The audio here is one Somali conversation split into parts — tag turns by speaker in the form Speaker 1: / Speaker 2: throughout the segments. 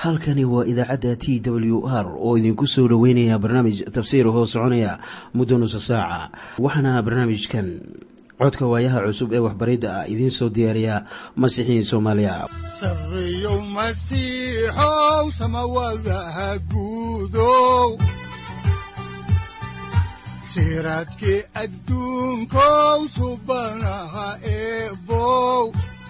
Speaker 1: halkani waa idaacadda t w r oo idinku soo dhoweynaya barnaamij tafsiir hoo soconaya muddo nusa saaca waxaana barnaamijkan codka waayaha cusub ee waxbaridda ah idiin soo diyaariya masiixiin soomaaliya
Speaker 2: sareyow masiixow samawadaha guudow siraadkii adduunkow subanaha eebow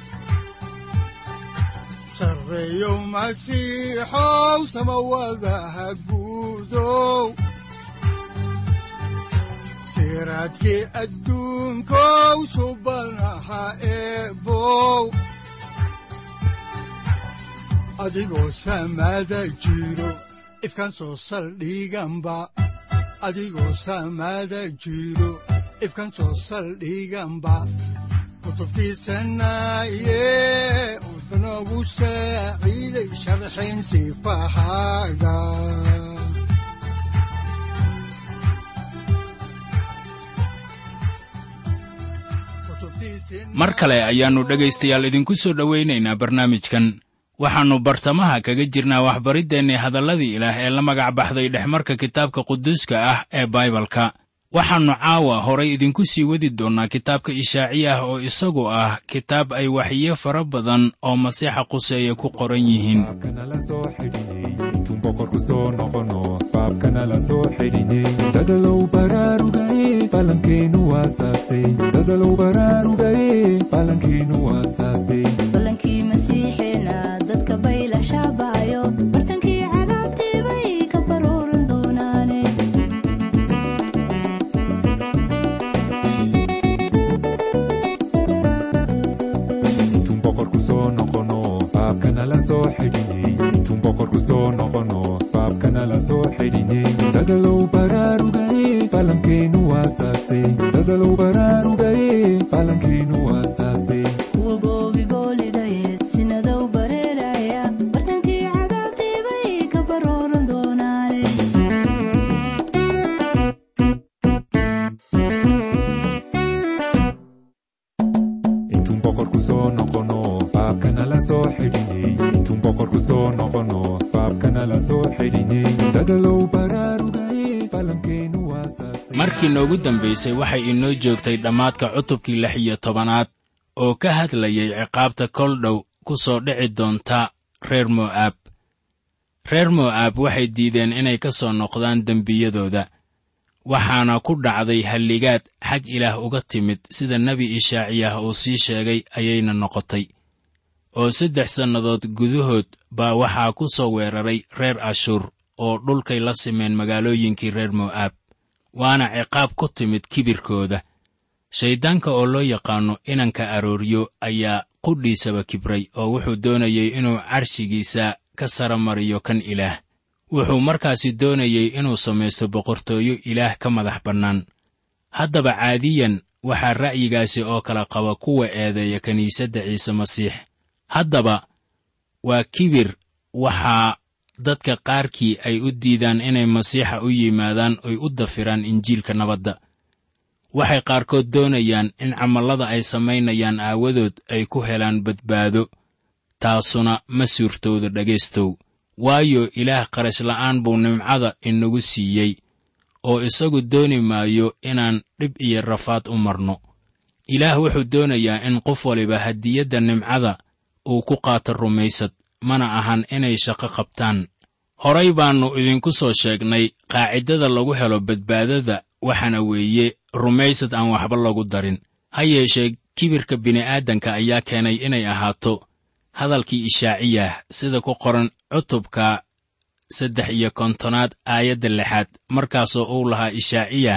Speaker 2: sareyow masiixow samawadaha guudow siraadkii adduunkow subanaha eebow adigoo samaada jiro ifkan soo saldhiganba adigoo samaada jiro ifkan soo saldhiganba kutubtiisanaye udanogu saaciiday sharxin sifahaaga
Speaker 3: mar kale ayaannu dhegaystayaal idinku soo dhowaynaynaa barnaamijkan waxaannu bartamaha kaga jirnaa waxbariddeenni hadalladii ilaah ee la magac baxday dhexmarka kitaabka quduuska ah ee baibalka waxaannu caawa horay idinku sii wadi doonnaa kitaabka ishaaciya ah oo isagu ah kitaab ay waxiyo fara badan oo masiixa quseeya ku qoran yihiin
Speaker 4: dadalow baraarugaye falankeenu waasaase dadalow baraarugaye falankeenu waasaase
Speaker 5: balankii masiixeena dadka baylah shaabaayo bartankii cadaabtii bay ka baruuran doonaane
Speaker 4: intuun boqorku soo noqono faabkana la soo xidhiney intuun boqorku soo noqono faabkana la soo xidhiney dadalow baraarugaye falankeenu waasaase dadalow baraarugaye falankeenu waasaase
Speaker 5: kuwa goobi boolidaye sinadow bareeraya bartankii cadaabtii bay ka baruuran doonaane
Speaker 4: intuun boqorku soo noqono faabkana la soo xidhiney intuun boqorku soo noqono faabkana la soo xidhiney dadalow baraarugaye falankeenu waasaase
Speaker 3: markii noogu dambaysay waxay inoo joogtay dhammaadka cutubkii lix iyo tobanaad oo ka hadlayay ciqaabta kol dhow ku soo dhici doonta reer mo'aab reer mo'aab waxay diideen inay ka soo noqdaan dembiyadooda waxaana ku dhacday halligaad xag ilaah uga timid sida nebi ishaaciyah uu sii sheegay ayayna noqotay oo saddex sannadood gudahood baa waxaa ku soo weeraray reer ashuur oo dhulkay la simeen magaalooyinkii reer mo'aab waana ciqaab ku timid kibirkooda shayddaanka oo loo yaqaanno inanka arooryo ayaa qudhiisaba kibray oo wuxuu doonayey inuu carshigiisa ka sara mariyo kan ilaah wuxuu markaasi doonayey inuu samaysto boqortooyo ilaah ka madax bannaan haddaba caadiyan waxaa ra'yigaasi oo kala qaba kuwa eedeeya kiniisadda ciise masiix haddaba waa kibir waxaa dadka qaarkii ay u diidaan inay masiixa u yimaadaan oy u dafiraan injiilka nabadda waxay qaarkood doonayaan in camallada ay samaynayaan aawadood ay ku helaan badbaado taasuna ma suurtoodo dhegaystow waayo ilaah qarash la'aan buu nimcada inagu siiyey oo isagu dooni maayo inaan dhib iyo rafaad u marno ilaah wuxuu doonayaa in qof waliba hadiyadda nimcada uu ku qaato rumaysad mana ahan inay shaqo qabtaan horay baannu idinku soo sheegnay qaacidada lagu helo badbaadada waxaana weeye rumaysad aan waxba lagu darin ha yeeshee kibirka bini'aadanka ayaa keenay inay ahaato hadalkii ishaaciyah sida ku qoran cutubka saddex iyo kontonaad aayadda lixaad markaasoo uu lahaa ishaaciyah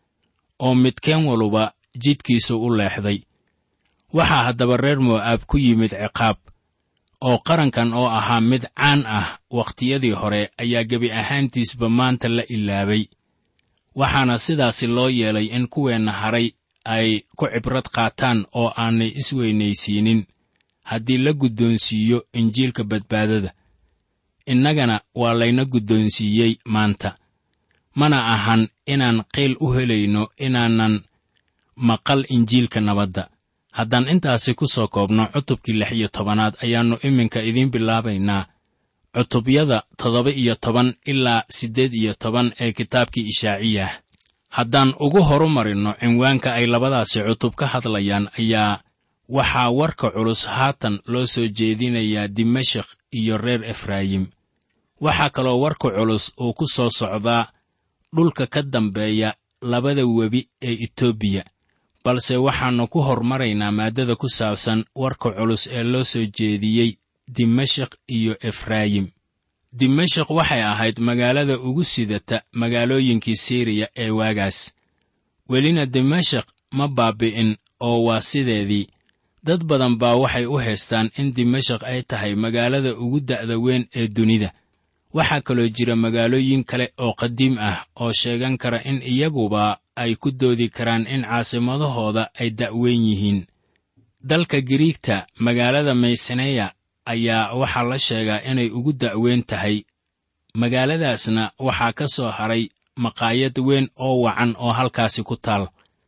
Speaker 3: oo midkeen waluba jidhkiisu u leexday waxaa haddaba reer mo'aab ku yimid ciqaab oo qarankan oo ahaa mid caan ah wakhtiyadii hore ayaa gebi ahaantiisba maanta la ilaabay waxaana sidaasi loo yeelay in kuweenna haray ay ku cibrad qaataan oo aanay isweynaysiinin haddii la guddoonsiiyo injiilka badbaadada innagana waa layna guddoonsiiyey maanta mana ahan inaan qiil u helayno inaanan maqal injiilka nabadda haddaan intaasi ku soo koobno cutubkii lix iyo tobanaad ayaannu iminka idiin bilaabaynaa cutubyada toddoba iyo toban ilaa siddeed iyo toban ee kitaabkii ishaaciyah haddaan ugu horumarinno cinwaanka ay labadaasi cutub ka hadlayaan ayaa waxaa warka culus haatan loo soo jeedinayaa dimashik iyo reer efraayim waxaa kaloo warka culus uu ku soo socdaa dhulka ka dambeeya labada webi ee etoobiya balse waxaannu ku hormaraynaa maaddada ku saabsan warka culus ee loo soo jeediyey dimashik iyo efraayim dimashik waxay ahayd magaalada ugu sidata magaalooyinkii siiriya ee waagaas welina dimashik ma baabi'in oo waa sideedii dad badan baa waxay u haystaan in dimashik ay tahay magaalada ugu da'da weyn ee dunida waxaa kaloo jira magaalooyin kale oo qadiim ah oo sheegan kara in iyaguba ay ku doodi karaan in caasimadahooda ay da'weyn yihiin dalka giriigta magaalada mayseneya ayaa waxaa la sheegaa inay ugu da'weyn tahay magaaladaasna waxaa ka soo haray maqaayad weyn oo wacan oo halkaasi ku taal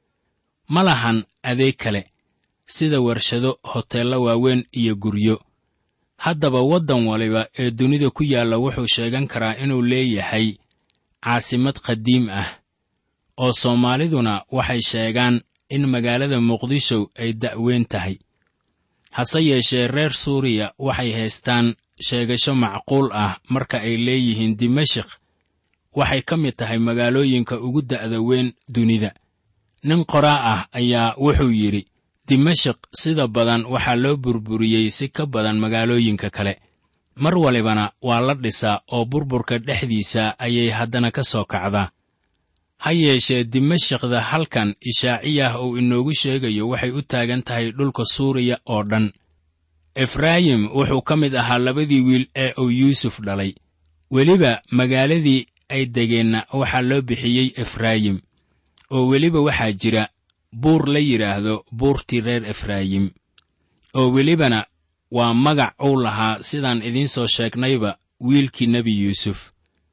Speaker 3: ma lahan adeeg kale sida warshado hoteello waaweyn iyo guryo haddaba waddan waliba ee dunida ku yaalla wuxuu sheegan karaa inuu leeyahay caasimad qadiim ah oo soomaaliduna waxay sheegaan in magaalada muqdisho ay da'weyn tahay hase yeeshee reer suuriya waxay haystaan sheegasho macquul ah marka ay leeyihiin dimashik waxay ka mid tahay magaalooyinka ugu da'da weyn dunida nin qoraa ah ayaa wuxuu yidhi dimashik sida badan waxaa loo burburiyey si ka badan magaalooyinka kale mar walibana waa la dhisaa oo burburka dhexdiisa ayay haddana ka soo kacdaa ha yeeshee dimashikda halkan ishaaciyah uu inoogu sheegayo waxay u taagan tahay dhulka suuriya oo dhan efraayim wuxuu ka mid ahaa labadii wiil ee uu yuusuf dhalay weliba magaaladii ay degeenna waxaa loo bixiyey efraayim oo weliba waxaa jira buur la yidhaahdo buurtii reer efraayim oo welibana waa magac uu lahaa sidaan idiin soo sheegnayba wiilkii nebi yuusuf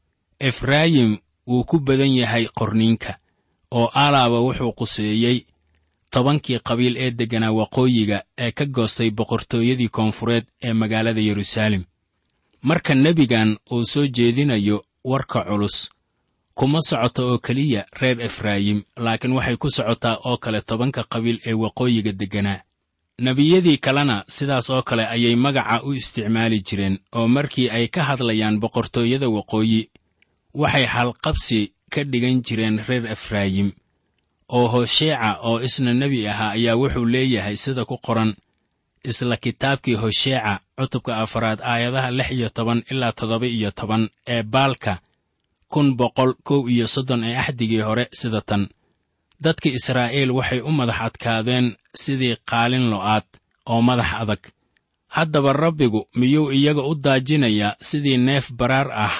Speaker 3: efraayim wuu ku badan yahay qorniinka oo alaaba wuxuu quseeyey tobankii qabiil ee degganaa waqooyiga ee ka goostay boqortooyadii koonfureed ee magaalada yeruusaalem marka nebigan uu soo jeedinayo warka culus kuma socoto oo keliya reer efraayim laakiin waxay ku socotaa oo kale tobanka qabiil ee waqooyiga degganaa nebiyadii kalena sidaas oo kale ayay magaca u isticmaali jireen oo markii ay ka hadlayaan boqortooyada waqooyi waxay halqabsi ka dhigan jireen reer efraayim oo hosheeca oo isna nebi ahaa ayaa wuxuu leeyahay sida ku qoran isla kitaabkii hosheeca cutubka afaraad aayadaha lix iyo toban ilaa toddoba iyo toban ee baalka kun boqol kow iyo soddon ee axdigii hore sida tan dadka israa'iil waxay u madax adkaadeen sidii qaalin lo'aad oo madax adag haddaba rabbigu miyuu iyaga u daajinayaa sidii neef baraar ah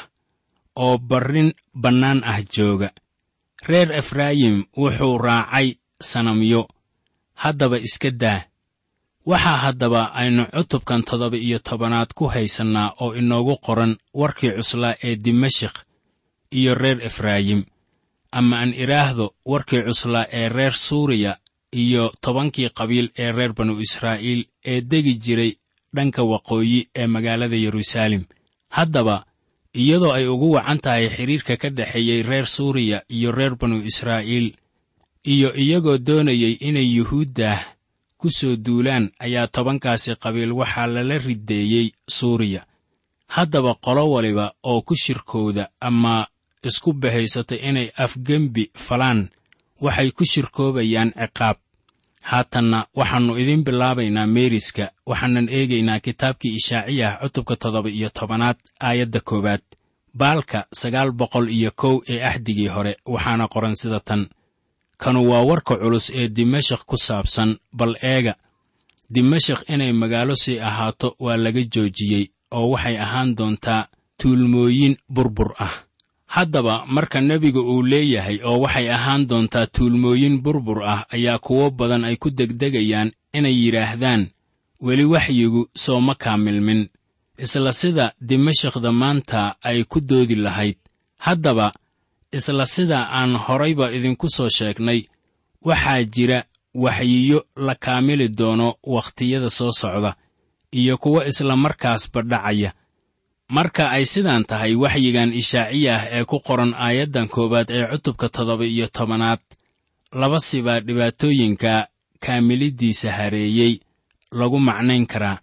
Speaker 3: oo barrin bannaan ah jooga reer efraayim wuxuu raacay sanamyo haddaba iska daa waxaa haddaba aynu cutubkan toddoba iyo tobanaad ku haysannaa oo inoogu qoran warkii cuslaa ee dimashik iyo reer efraayim ama aan idhaahdo warkii cuslaa ee reer suuriya iyo tobankii qabiil ee reer banu israa'iil ee degi jiray dhanka waqooyi ee magaalada yeruusaalem haddaba iyadoo ay ugu wacan tahay xidhiirka ka dhexeeyey reer suuriya iyo reer banu israa'iil iyo iyagoo doonayay inay yuhuuddah ku soo duulaan ayaa tobankaasi qabiil waxaa lala riddeeyey suuriya haddaba qolo waliba oo ku shirkooda ama isku bahaysata inay afgembi falaan waxay ku shirkoobayaan ciqaab haatanna waxaannu idiin bilaabaynaa meeriska waxaanan eegaynaa kitaabkii ishaaciyah cutubka toddoba iyo tobanaad aayadda koowaad baalka sagaal boqol iyo kow ee axdigii hore waxaana qoran sida tan kanu waa warka culus ee dimashik ku saabsan bal eega dimashik inay magaalo sii ahaato waa laga joojiyey oo waxay ahaan doontaa tuulmooyin burbur ah haddaba marka nebiga uu leeyahay oo waxay ahaan doontaa tuulmooyin burbur ah ayaa kuwo badan ay ku degdegayaan inay yidhaahdaan weli waxyigu soo ma kaamilmin isla sida dimashikda maanta ay ku doodi lahayd haddaba isla sida aan horayba idinku soo sheegnay waxaa jira waxyiyo la kaamili doono wakhtiyada soo socda iyo kuwo isla markaasba dhacaya marka ay sidaan tahay waxyigan ishaaciyah ee ku qoran aayaddan koowaad ee cutubka toddoba iyo tobanaad laba sibaa dhibaatooyinka kaamiliddiisa hareeyey lagu macnayn karaa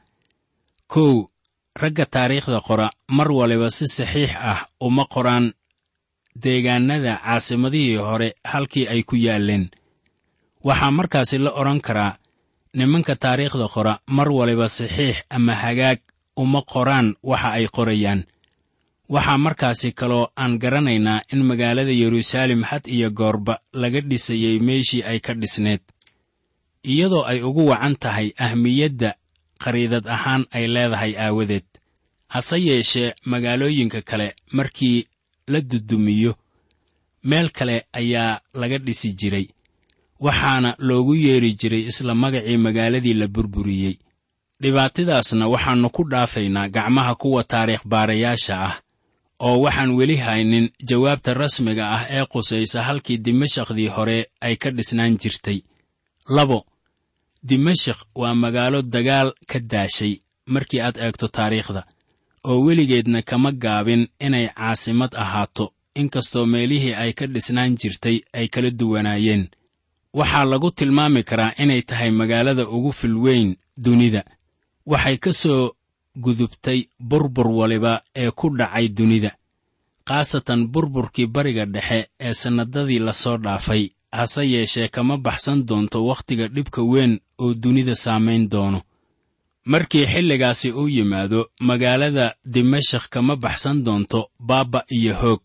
Speaker 3: kow ragga taariikhda qora mar waliba si saxiix ah uma qoraan deegaannada caasimadihii hore halkii ay ku yaalleen waxaa markaasi la odhan karaa nimanka taariikhda qora mar waliba saxiix ama hagaag uma qoraan waxa ay qorayaan waxaa markaasi kaloo aan garanaynaa in magaalada yeruusaalem had iyo goorba laga dhisayey meeshii ay ka dhisneed iyadoo ay ugu wacan tahay ahmiyadda qariidad ahaan ay leedahay aawadeed hase yeeshee magaalooyinka kale markii la dudumiyo meel kale ayaa laga dhisi jiray waxaana loogu yeedhi jiray isla magacii magaaladii la burburiyey dhibaatadaasna waxaannu ku dhaafaynaa gacmaha kuwa taariikh baarayaasha ah oo waxaan weli haynin jawaabta rasmiga ah ee qusaysa halkii dimashakhdii hore ay ka dhisnaan jirtay labo dimashik waa magaalo dagaal ka daashay markii aad eegto taariikhda oo weligeedna kama gaabin inay caasimad ahaato inkastoo meelihii ay ka dhisnaan jirtay ay kala duwanaayeen waxaa lagu tilmaami karaa inay tahay magaalada ugu filweyn dunida waxay ka soo gudubtay burbur waliba ee ku dhacay dunida khaasatan burburkii bariga dhexe ee sannadadii lasoo dhaafay hase yeeshee kama baxsan doonto wakhtiga dhibka weyn oo dunida saamayn doono markii xilligaasi uu yimaado magaalada dimashik kama baxsan doonto baabba iyo hoog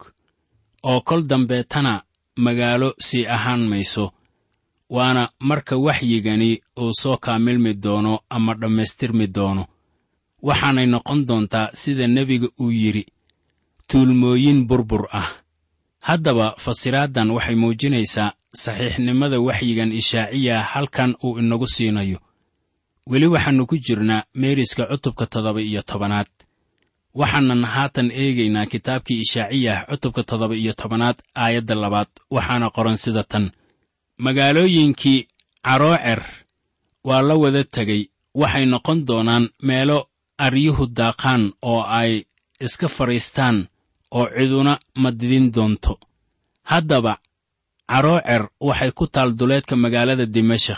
Speaker 3: oo kol dambeetana magaalo sii ahaan mayso waana marka waxyigani uu soo kaamilmi doono ama dhammaystirmi doono waxaanay noqon doontaa sida nebiga uu yidhi tuulmooyin burbur ah haddaba fasiraaddan waxay muujinaysaa saxiixnimada waxyigan ishaaciya halkan uu inagu siinayo weli waxaannu ku jirnaa meeriska cutubka toddoba iyo tobanaad waxaanan haatan eegaynaa kitaabkii ishaaciyah cutubka toddoba iyo tobanaad aayadda labaad waxaana qoran sida tan magaalooyinkii caroocer waa la wada tegey waxay noqon doonaan meelo aryuhu daaqaan oo ay iska fadhiistaan oo ciduna madidin doonto haddaba caroocer waxay ku taal duleedka magaalada dimashik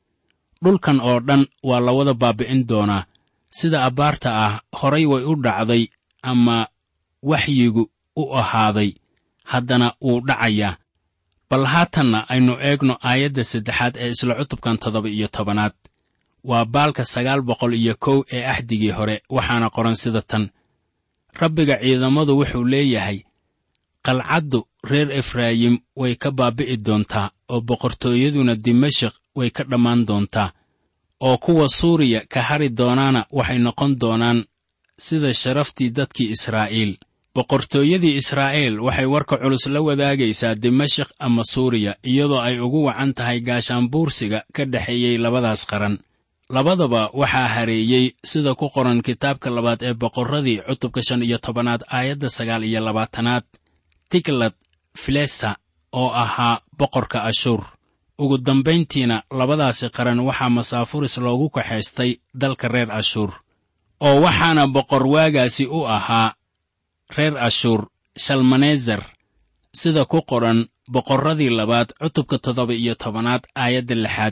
Speaker 3: dhulkan oo dhan waa la wada baabi'in doonaa sida abbaarta ah horay way u dhacday ama waxyigu u ahaaday haddana wuu dhacayaa bal haatanna aynu eegno aayadda saddexaad ee isla cutubkan toddoba iyo tobanaad waa baalka sagaal boqol iyo kow ee axdigii hore waxaana qoran sida tan rabbiga ciidamadu wuxuu leeyahay qalcaddu reer efraayim way ka baabi'i doontaa oo boqortooyaduna dimashik way ka dhammaan doontaa oo kuwa suuriya ka hari doonaana waxay noqon doonaan sida sharaftii dadkii israa'iil boqortooyadii israa'iil waxay warka culus la wadaagaysaa dimashik ama suuriya iyadoo ay ugu wacan tahay gaashaanbuursiga ka dhexeeyey labadaas qaran labadaba waxaa hareeyey sida ku qoran kitaabka labaad ee boqorradii cutubka shan iyo tobanaad aayadda sagaal iyo labaatanaad tiglad filesa oo ahaa boqorka ashuur ugu dambayntiina labadaasi qaran waxaa masaafuris loogu kaxaystay dalka reer ashuur oo waxaana boqor waagaasi u ahaa reer ashuur shalmanezer sida ku qoran boqorradii labaad cutubka toddoba iyo tobanaad aayadda lixaad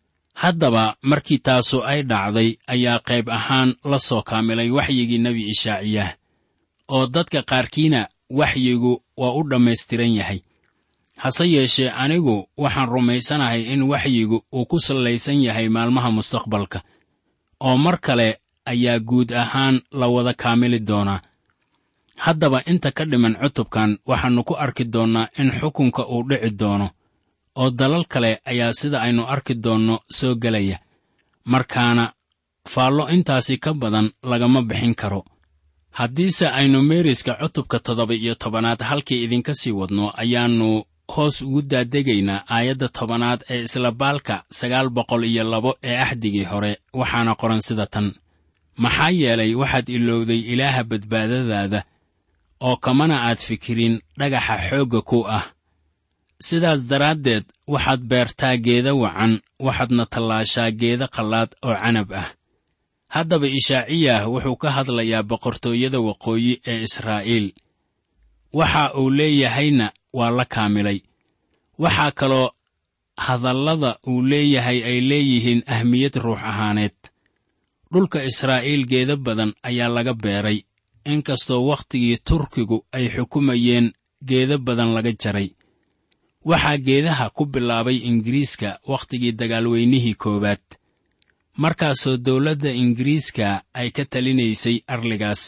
Speaker 3: haddaba markii taasu ay dhacday ayaa qayb ahaan la soo kaamilay waxyigii nebi ishaaciyah oo dadka qaarkiina waxyigu waa u dhammaystiran yahay hase yeeshee anigu waxaan rumaysanahay in waxyigu uu ku sallaysan yahay maalmaha mustaqbalka oo mar kale ayaa guud ahaan la wada kaamili doonaa haddaba inta ka dhiman cutubkan waxaannu ku arki doonnaa in xukunka uu dhici doono oo dalal kale ayaa sida aynu arki doonno soo gelaya markaana faallo intaasi ka badan lagama bixin karo haddiise aynu meeriska cutubka toddoba iyo tobanaad halkii idinka sii wadno ayaannu hoos ugu daadegaynaa aayadda tobanaad ee isla baalka sagaal boqol iyo labo ee axdigii hore waxaana qoran sida tan maxaa yeelay waxaad ilowday ilaaha badbaadadaada oo kamana aad fikirin dhagaxa xoogga ku ah sidaas daraaddeed waxaad beertaa geeda wacan waxaadna tallaashaa geeda qallaad oo canab ah haddaba ishaaciyah wuxuu ka hadlayaa boqortooyada waqooyi ee israa'iil waxa uu leeyahayna waa la kaamilay waxaa kaloo hadallada uu leeyahay ay leeyihiin ahmiyad ruux ahaaneed dhulka israa'iil geeda badan ayaa laga beeray inkastoo wakhtigii turkigu ay xukumayeen geeda badan laga jaray waxaa geedaha ku bilaabay ingiriiska wakhtigii dagaalweynihii koowaad markaasoo dawladda ingiriiska ay ka talinaysay arligaas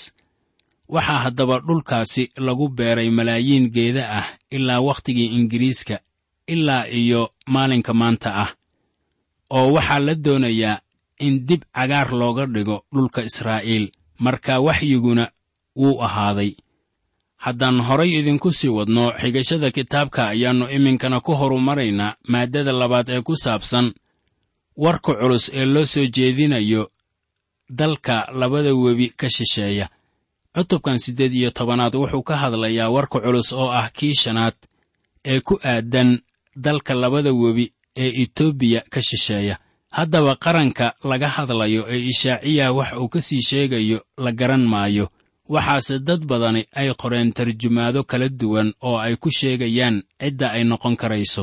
Speaker 3: waxaa haddaba dhulkaasi lagu beeray malaayiin geeda ah ilaa wakhtigii ingiriiska ilaa iyo maalinka maanta ah oo waxaa la doonayaa in dib cagaar looga dhigo dhulka israa'iil marka waxyiguna wuu ahaaday haddaan horay idinku sii wadno xigashada kitaabka ayaannu iminkana ku horumaraynaa maaddada labaad ee ku saabsan warka culus ee loo soo jeedinayo dalka labada webi ka shisheeya cutubkan siddeed iyo tobanaad wuxuu ka hadlayaa warka culus oo ah kii shanaad ee ku aadan dalka labada webi ee etoobiya ka shisheeya haddaba qaranka laga hadlayo ee ishaaciya wax uu ka sii sheegayo la garan maayo waxaase dad badani ay qoreen tarjumaado kala duwan oo ay ku sheegayaan cidda ay noqon karayso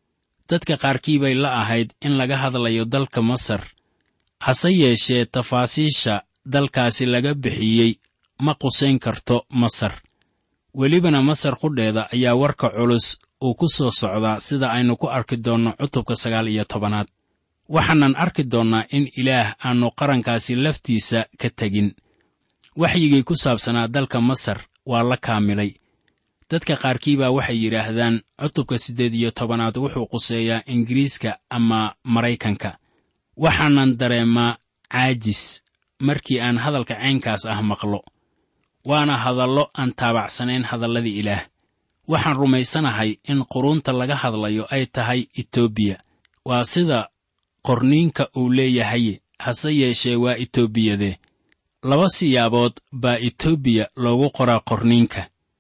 Speaker 3: dadka qaarkii bay la ahayd in laga hadlayo dalka masar hase yeeshee tafaasiisha dalkaasi laga bixiyey ma qusayn karto masar welibana masar qudheeda ayaa warka culus uu ku soo socdaa sida aynu ku arki doonno cutubka sagaal iyo tobanaad waxaanan arki doonnaa in ilaah aannu qarankaasi laftiisa ka tegin waxyigii ku saabsanaa dalka masar waa la kaamilay dadka qaarkii baa waxay yidhaahdaan cutubka siddeed iyo tobanaad wuxuu quseeyaa ingiriiska ama maraykanka waxaanan dareemaa caajis markii aan hadalka caynkaas ah maqlo waana hadallo aan taabacsanayn hadalladii ilaah waxaan rumaysanahay in quruunta laga hadlayo ay tahay etoobiya waa sida qorniinka uu leeyahay hase yeeshee waa etoobiyadee laba siyaabood baa etoobiya loogu qoraa qorniinka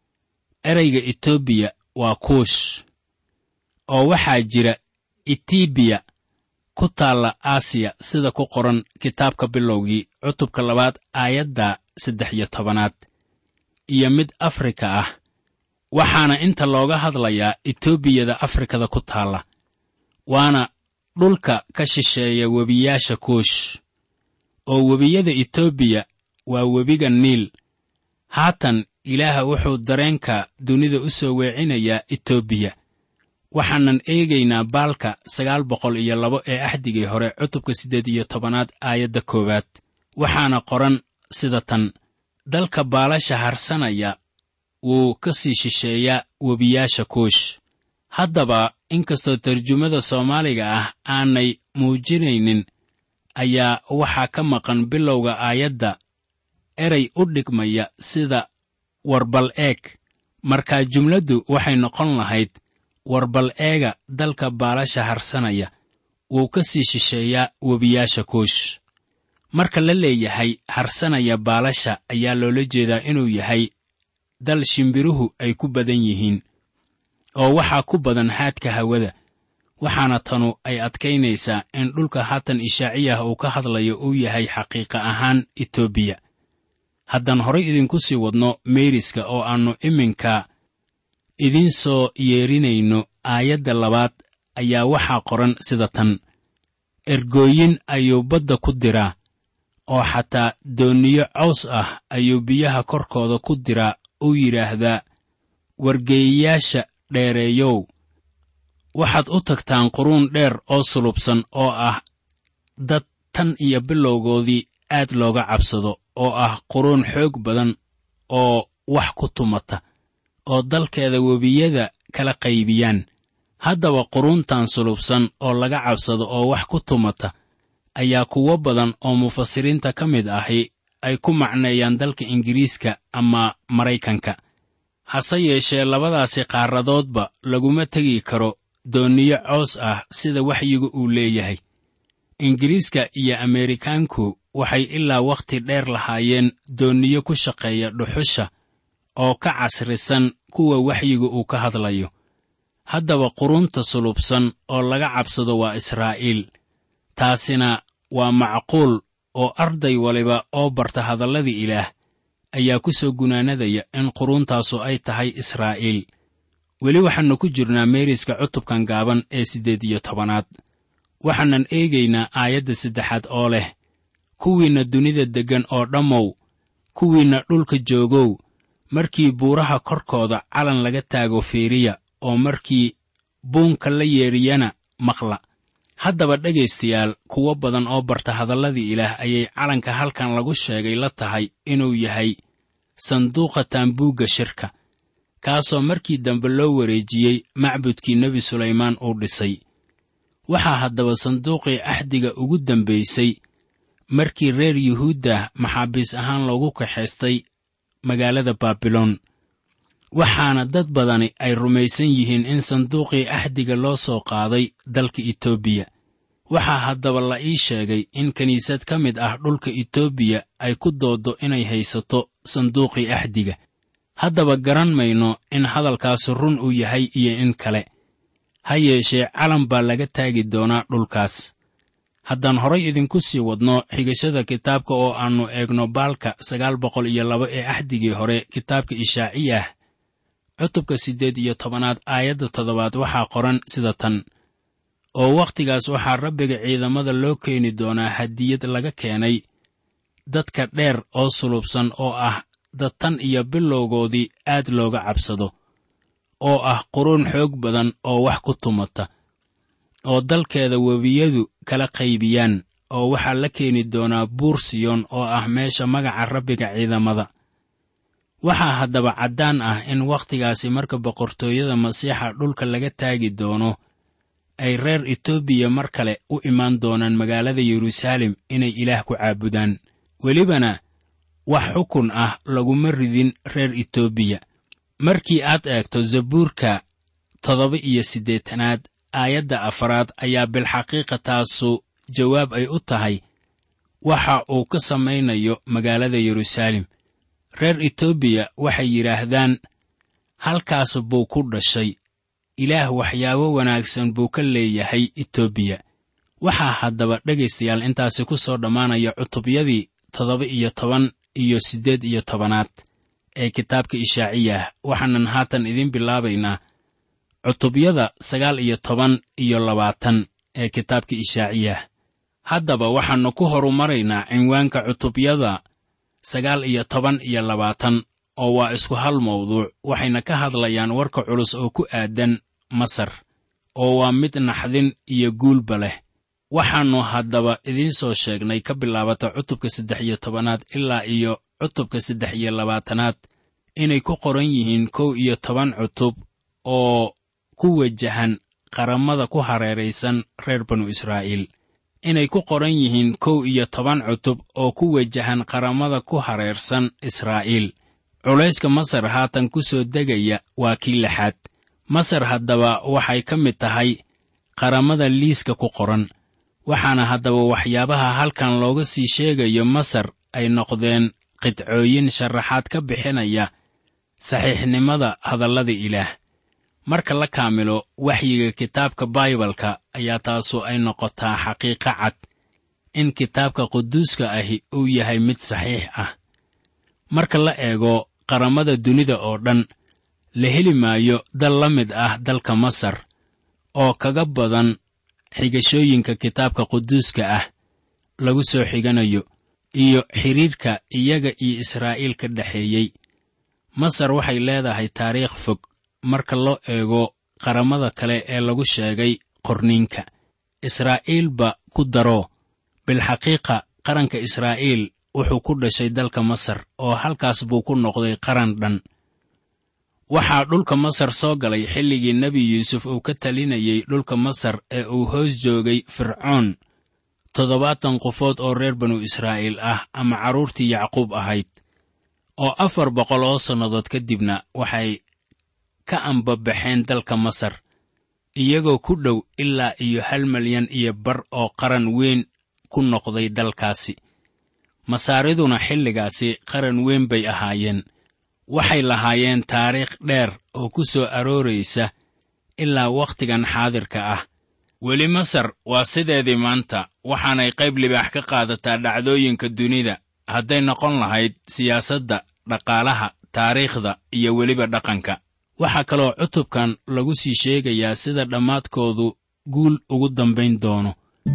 Speaker 3: ereyga etoobiya waa kuush oo waxaa jira etibiya ku taalla aasiya sida ku qoran kitaabka bilowgii cutubka labaad aayadda saddex iyo tobanaad iyo mid afrika ah waxaana inta looga hadlayaa etoobiyada afrikada ku taalla waana dhulka ka shisheeya webiyaasha kuush oo webiyada etoobiya waa webiga niil haatan ilaaha wuxuu dareenka dunida u soo weecinayaa etoobiya waxaanan eegaynaa baalka sagaal boqol iyo labo ee axdigii hore cutubka siddeed iyo tobanaad aayadda koowaad waxaana qoran sida tan dalka baalasha harsanaya wuu ka sii shisheeyaa webiyaasha kuush haddaba inkastoo tarjumada soomaaliga ah aanay muujinaynin ayaa waxaa ka maqan bilowga aayadda erey u dhigmaya sida warbal eeg markaa jumladdu waxay noqon lahayd warbal eega dalka baalasha harsanaya wuu ka sii shisheeyaa webiyaasha kuush marka la leeyahay harsanaya baalasha ayaa loola jeedaa inuu yahay dal shimbiruhu ay ku badan yihiin oo waxaa ku badan haadka hawada waxaana tanu ay adkaynaysaa in dhulka haatan ishaaciyah uu ka hadlayo uu yahay xaqiiqa ahaan etoobiya haddaan horay idinku sii wadno meeriska oo aannu iminka idiin soo yeerinayno aayadda labaad ayaa waxaa qoran sida tan ergooyin ayuu badda ku diraa oo xataa doonniyo caws ah ayuu biyaha korkooda ku diraa uu yidhaahdaa wargeeyayaasha dheereeyow waxaad u tagtaan quruun dheer oo sulubsan oo ah dad tan iyo bilowgoodii aad looga cabsado oo ah quruun xoog badan oo wax ku tumata oo dalkeeda webiyada kala qaybiyaan haddaba quruuntan sulubsan oo laga cabsado oo wax ku tumata ayaa kuwo badan oo mufasiriinta ka mid ahi ay ku macneeyaan dalka ingiriiska ama maraykanka hase yeeshee labadaasi qaaradoodba laguma tegi karo doonniyo coos ah sida waxyigu uu leeyahay ingiriiska iyo ameerikaanku waxay ilaa wakhti dheer lahaayeen doonniyo ku shaqeeya dhuxusha oo ka casrisan kuwa waxyiga uu ka hadlayo haddaba qurunta sulubsan oo laga cabsado waa israa'iil taasina waa macquul oo arday waliba oo barta hadalladii ilaah ayaa ku soo gunaanadaya in quruuntaasu ay tahay israa'iil weli waxaannu ku jirnaa meeriska cutubkan gaaban ee siddeed iyo tobanaad waxaanan eegaynaa aayadda saddexaad oo leh kuwiinna dunida deggan oo dhammow kuwiinna dhulka joogow markii buuraha korkooda calan laga taago fiiriya oo markii buunka la yeedhiyana maqla haddaba dhegaystayaal kuwo badan oo barta hadalladii ilaah ayay calanka halkan lagu sheegay la tahay inuu yahay sanduuqa taambuugga shirka kaasoo markii dambe loo wareejiyey macbudkii nebi sulaymaan uu dhisay waxaa haddaba sanduuqii axdiga ugu dambaysay markii reer yuhuudda maxaabiis ahaan loogu kaxaystay magaalada baabiloon waxaana dad badani ay rumaysan yihiin in sanduuqii axdiga loo soo qaaday dalka etoobiya waxaa haddaba la ii sheegay in kiniisad ka mid ah dhulka etoobiya ay ku dooddo inay haysato sanduuqii axdiga haddaba garan mayno in hadalkaasu run uu yahay iyo in kale ha yeeshee calan baa laga taagi doonaa dhulkaas haddaan horay idinku sii wadno xigashada kitaabka oo aannu eegno baalka sagaal boqol iyo laba ee axdigii hore kitaabka ishaaciyah cutubka siddeed iyo tobanaad aayadda toddobaad waxaa qoran sida tan oo wakhtigaas waxaa rabbiga ciidamada loo keeni doonaa hadiyad laga keenay dadka dheer oo sulubsan oo ah dad tan iyo bilowgoodii aad looga cabsado oo ah quruun xoog badan oo wax ku tumata oo dalkeeda webiyadu kala qaybiyaan oo waxaa la keeni doonaa buur siyoon oo ah meesha magaca rabbiga ciidamada waxaa haddaba caddaan ah in wakhtigaasi marka boqortooyada masiixa dhulka laga taagi doono ay reer etoobiya mar kale u imaan doonaan magaalada yeruusaalem inay ilaah ku caabudaan welibana wax xukun ah laguma ridin reer etoobiya markii aad eegto zabuurka toddoba iyo siddeetanaad aayadda afaraad ayaa bilxaqiiqa taasu jawaab ay u tahay waxa uu ka samaynayo magaalada yeruusaalem reer etoobiya waxay yidhaahdaan halkaas buu ku dhashay ilaah waxyaabo wanaagsan buu ka leeyahay etoobiya waxaa haddaba dhegaystayaal intaasi ku soo dhammaanaya cutubyadii toddoba iyo toban iyo siddeed iyo tobanaad ee kitaabka ishaaciyah waxaanan haatan idiin bilaabaynaa cutubyada sagaal iyo toban iyo labaatan ee kitaabka ishaaciyah haddaba waxaannu ku horumaraynaa cinwaanka cutubyada sagaal iyo toban iyo labaatan oo waa isku hal mawduuc waxayna ka hadlayaan warka culus oo ku aadan masar oo waa mid naxdin iyo guulba leh waxaannu haddaba idiin soo sheegnay ka bilaabata cutubka saddex iyo tobanaad ilaa iyo cutubka saddex iyo labaatanaad inay ku qoran yihiin kow iyo toban cutub oo ku wajahan qaramada ku hareeraysan reer banu israa'iil inay ku qoran yihiin kow iyo toban cutub oo ku wajahan qaramada ku hareersan israa'iil culayska masar haatan ku soo degaya waa kii lixaad masar haddaba waxay ka mid tahay qaramada liiska ku qoran waxaana haddaba waxyaabaha halkan looga sii sheegayo masar ay noqdeen qidcooyin sharaxaad ka bixinaya saxiixnimada hadallada ilaah marka la kaamilo waxyiga kitaabka baibalka ayaa taasu ay noqotaa xaqiiqo cad in kitaabka quduuska ahi uu yahay mid saxiix ah marka la eego qaramada dunida oo dhan la heli maayo dal la mid ah dalka masar oo kaga badan xigashooyinka kitaabka quduuska ah lagu soo xiganayo iyo xidhiirka iyaga iyo israa'iil ka dhexeeyey masar waxay leedahay taariikh fog marka loo eego qaramada kale ee lagu sheegay qorniinka israa'iilba ku daro bilxaqiiqa qaranka israa'iil wuxuu ku dhashay dalka masar oo halkaas buu ku noqday qaran dhan waxaa dhulka masar soo galay xilligii nebi yuusuf uu ka talinayey dhulka masar ee uu hoos joogay fircoon toddobaatan qofood oo reer banu israa'iil ah ama carruurtii yacquub ahayd oo afar boqol oo sannadood ka dibna waxay ka ambabaxeen dalka masar iyagoo ku dhow ilaa iyo hal malyan iyo bar oo qaran weyn ku noqday dalkaasi masaariduna xilligaasi qaran weyn bay ahaayeen waxay lahaayeen taariikh dheer oo ku soo arooraysa ilaa wakhtigan xaadirka ah weli masar waa sideedii maanta waxaanay qayb libaax ka qaadataa dhacdooyinka dunida hadday noqon lahayd siyaasadda dhaqaalaha taariikhda iyo weliba dhaqanka waxaa kaloo cutubkan lagu sii sheegayaa sida dhammaadkoodu guul ugu dambayn doono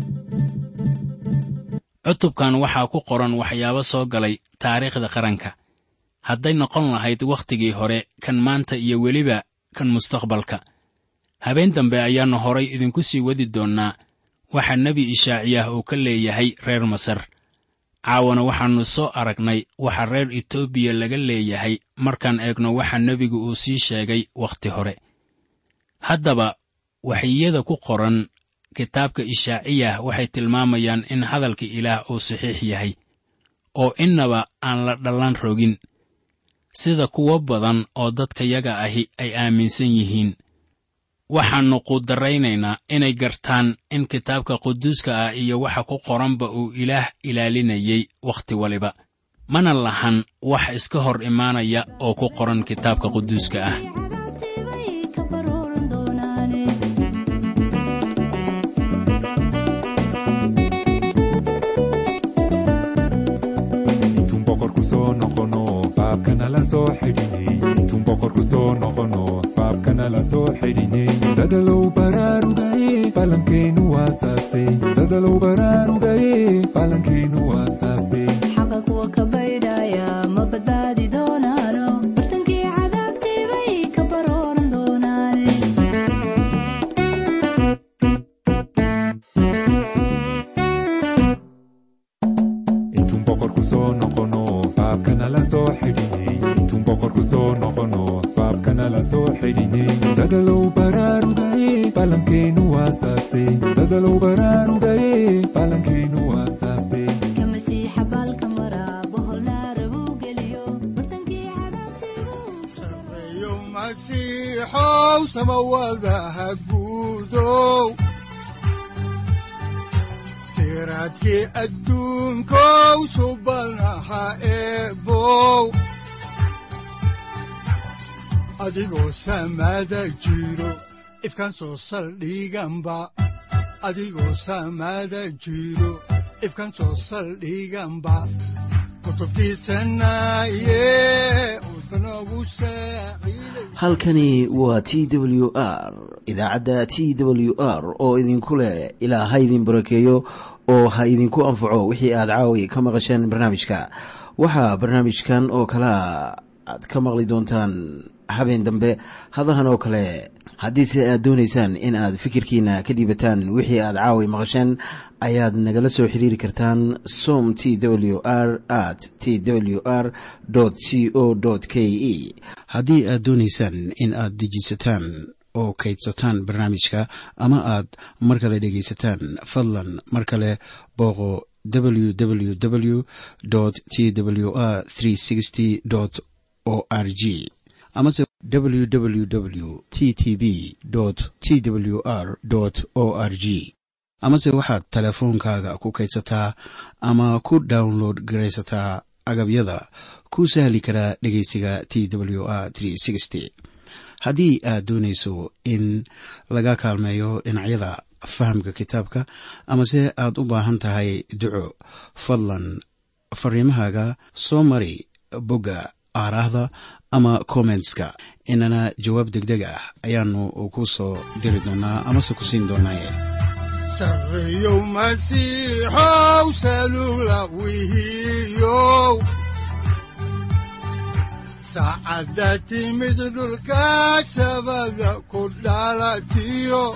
Speaker 3: cutubkan waxaa ku qoran waxyaabo soo galay taariikhda qaranka hadday noqon lahayd wakhtigii hore kan maanta iyo weliba kan mustaqbalka habeen dambe ayaannu horay idinku sii wadi doonnaa waxa nebi ishaaciyah uu ka leeyahay reer masar caawana waxaannu soo aragnay waxa reer etoobiya laga leeyahay markaan eegno waxa nebigu uu sii sheegay wakhti hore haddaba waxiyada ku qoran kitaabka ishaaciyah waxay tilmaamayaan in hadalka ilaah uu saxiix yahay oo innaba aan la dhallan rogin sida kuwo badan oo dadkayaga ahi ay aaminsan yihiin waxaannu quudarraynaynaa inay gartaan in kitaabka quduuska ah iyo waxa ku qoranba uu ilaah ilaalinayay wakhti waliba mana lahan wax iska hor imaanaya oo ku qoran kitaabka quduuska ah
Speaker 5: cadaabtiibay ka barooran doonaane
Speaker 4: intuun boqorku soo noqono baabkana la soo xidhinay intuun boqorku soo noqono baabkana la soo xidhinay dadalow baraarugaye falankeenu waasaase dadalow baraarugaye falankeenu waasaase
Speaker 5: xaqa kuwa ka baydhaya ma badbaadi doonaano bartankii cadaabtiibay ka barooran doonaane
Speaker 4: intuun boqorku soo noqono baabkana la soo xidhinay intuun boqorku soo noqono baabkana la soo xidhinay dadalow baraarugaye falankeenu waasaase dadalow baraarugaye falankeenu waasaase
Speaker 5: ka masiixa baalka mara boholnaara buu geliyo bartankii cadaabtiibuu
Speaker 2: sareeyo masiixow samawadaha guudow siraadkii adduunkow subanaha eebow adigoo samada jiro ifkaan soo saldhiganba adigoo samada jiro ifkaan soo saldhiganba kutubtiisanaye udbanogu saaciiday
Speaker 1: halkani waa t w r idaacadda t w r oo idinku leh ilaa ha idin barakeeyo oo ha idinku anfaco wixii aad caawi ka maqasheen barnaamijka waxaa barnaamijkan oo kalea aad ka maqli doontaan habeen dambe hadahan oo kale haddiise aad doonaysaan in aad fikirkiina ka dhiibataan wixii aad caawi maqasheen ayaad nagala soo xiriiri kartaan som t w r at t w r c o k e haddii aad doonaysaan in aad dejiisataan oo kaydsataan barnaamijka ama aad mar kale dhegaysataan fadlan mar kale booqo www t w r o r g amase www t t b t w r o r g amase waxaad teleefoonkaaga ku kaydsataa ama ku download garaysataa agabyada ku sahli karaa dhegeysiga t w r haddii aad doonayso in laga kaalmeeyo dhinacyada fahamka kitaabka amase aad u baahan tahay duco fadlan fariimahaaga soo mari bogga aaraahda ama kommentska inana jawaab degdeg ah ayaanu ku soo diri doonaa amase ku siin doonaaye
Speaker 2: sareeyow masiixow salula wihiyow saacadda timid dhulka sabada ku dhalatiyo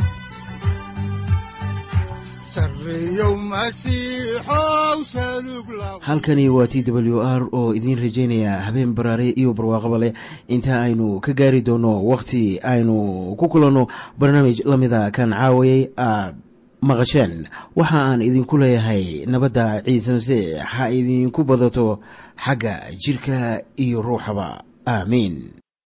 Speaker 2: sareeyow masiixow salug la
Speaker 1: halkani waa t w r oo idiin rajaynaya habeen baraare iyo barwaaqaba leh inta aynu ka gaari doono wakhti aynu ku kulanno barnaamij la mida kan caawayay aad maqasheen waxa aan idinku leeyahay nabadda ciise masiix ha idinku badato xagga jidhka iyo ruuxaba aamiin